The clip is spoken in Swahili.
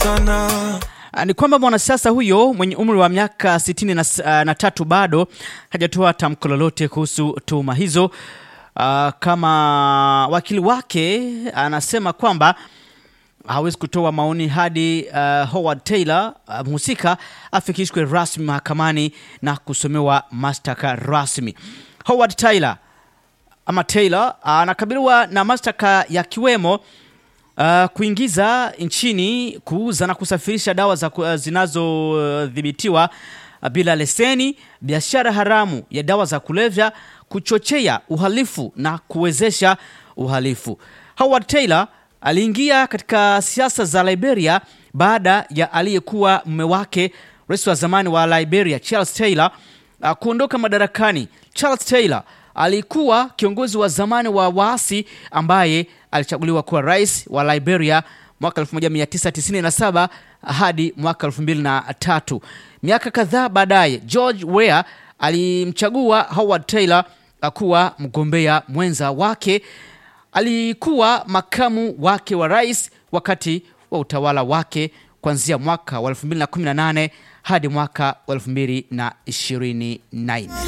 sana Ah, ni kwamba mwanasiasa huyo mwenye umri wa miaka sitini na, s- ah, na tatu bado hajatoa tamko lolote kuhusu tuhuma hizo. Ah, kama wakili wake anasema kwamba hawezi kutoa maoni hadi uh, Howard Taylor uh, mhusika afikishwe rasmi mahakamani na kusomewa mashtaka rasmi. Howard Taylor ama Taylor anakabiliwa na mashtaka yakiwemo uh, kuingiza nchini, kuuza na kusafirisha dawa za ku- uh, zinazodhibitiwa uh, bila leseni, biashara haramu ya dawa za kulevya, kuchochea uhalifu na kuwezesha uhalifu. Howard Taylor aliingia katika siasa za Liberia baada ya aliyekuwa mume wake rais wa zamani wa Liberia Charles Taylor uh, kuondoka madarakani. Charles Taylor alikuwa kiongozi wa zamani wa waasi ambaye alichaguliwa kuwa rais wa Liberia mwaka 1997 hadi mwaka 2003. Miaka kadhaa baadaye, George Weah alimchagua Howard Taylor kuwa mgombea mwenza wake. Alikuwa makamu wake wa rais wakati wa utawala wake kuanzia mwaka wa 2018 hadi mwaka wa 2024.